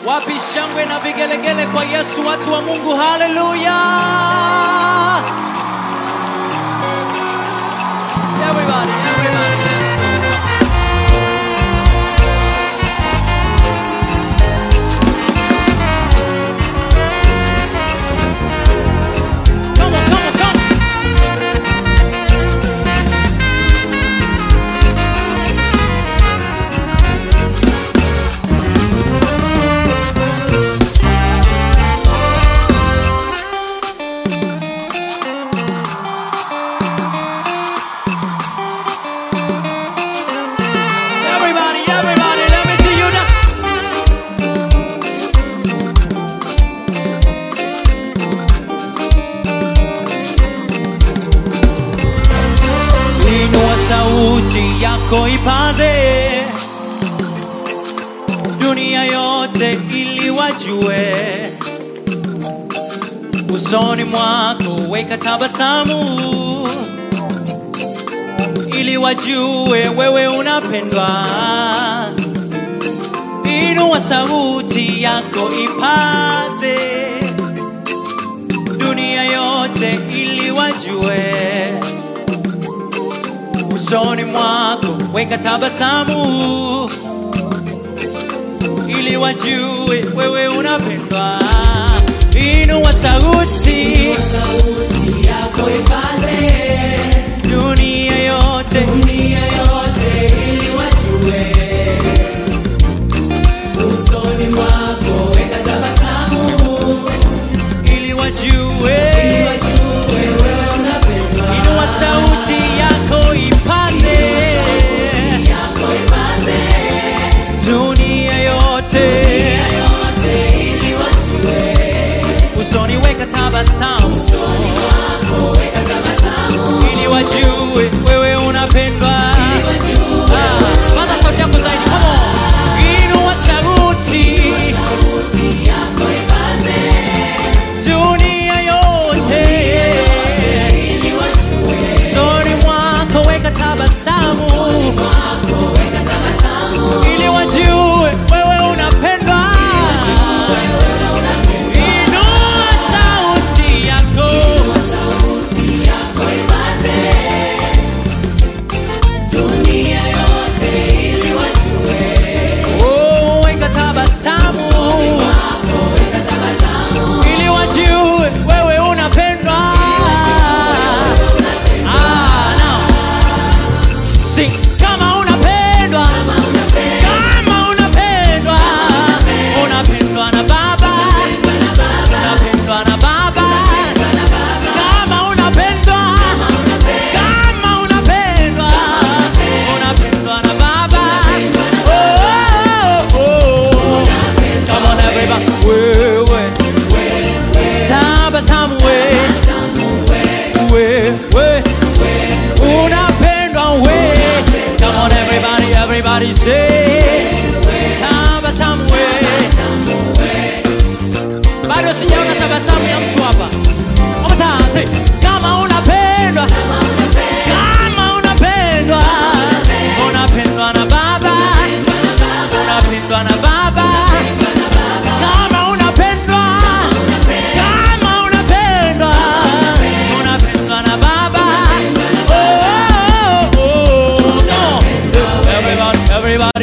Wapi shangwe na vigelegele kwa Yesu, watu wa Mungu, haleluya! Everybody, everybody, let's go. Come on, come on, come on. Everybody, everybody, let me see you now. Inua sauti yako ipaze dunia yote ili wajue usoni mwako weka tabasamu ili wajue wewe unapendwa inua sauti yako ipaze dunia yote ili wajue usoni mwako weka tabasamu ili wajue wewe unapendwa inua sauti sauti yako ipaze dunia yote dunia yote ili wajue usoni mwako weka tabasamu ili wajue ili wajue wewe unapendwa inua sauti yako ipaze yako ipaze dunia yote dunia yote ili wajue usoni weka tabasamu usoni mwako weka tabasamu ili wajue wewe unapendwa ili wajue Ah, paza sauti yako zaidi come on inua sauti sauti yako ipaze dunia yote ili wajue usoni mwako weka tabasamu mwako weka tabasamu ili wajue wewe unapendwa inua sauti yako sauti yako ipaze dunia yote ili wajue oh, weka tabasamu wako weka tabasamu ili wajue wewe unapendwa Ah, now. Sing, kama unapendwa kama unapenda kama unapendwa unapendwa na baba na baba unapendwa na baba na baba kama unapendwa kama unapendwa unapendwa na baba oh, oh, oh. Come on everybody wewe tabasamu wewe wewe unapendwa we Come on everybody everybody say tabasamu we bado sijaona tabasamu ya mtu hapa One more time, say, kama unapendwa kama unapendwa unapendwa na baba unapendwa na baba kama unapendwa kama unapendwa unapendwa na baba oh, oh, oh, no. everybody everybody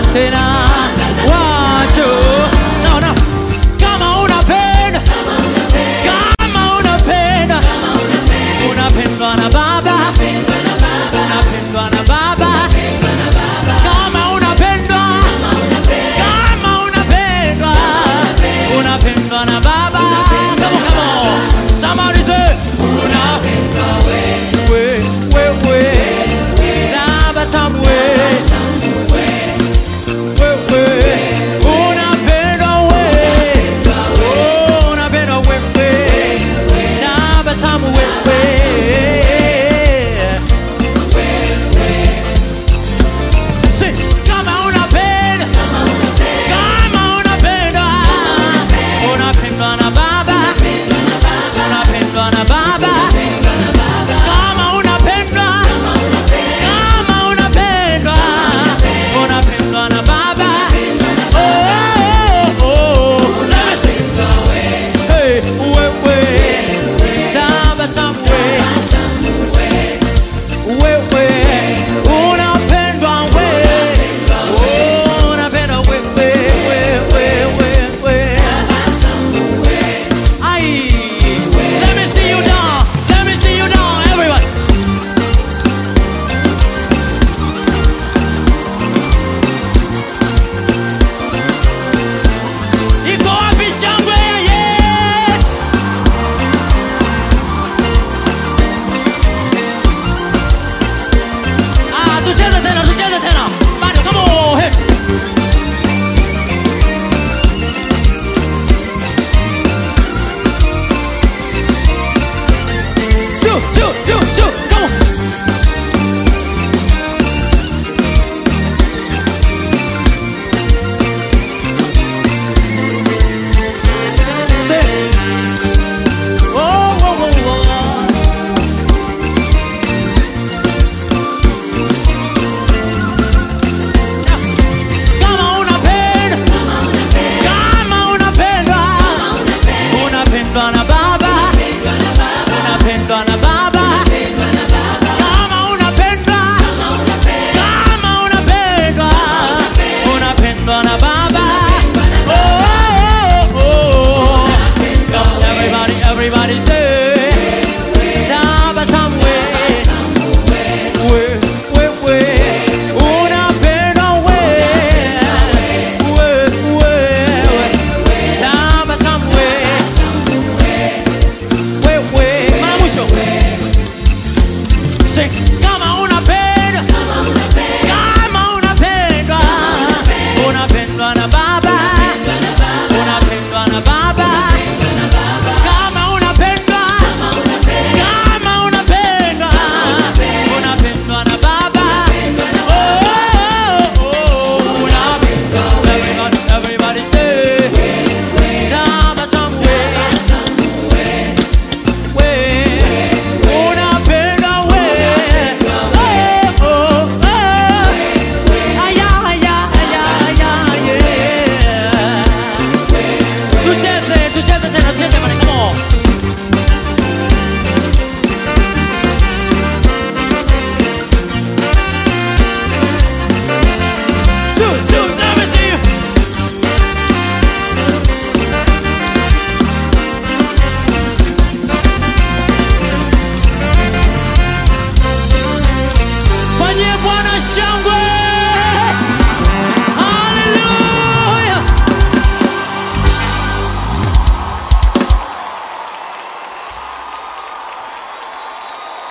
tena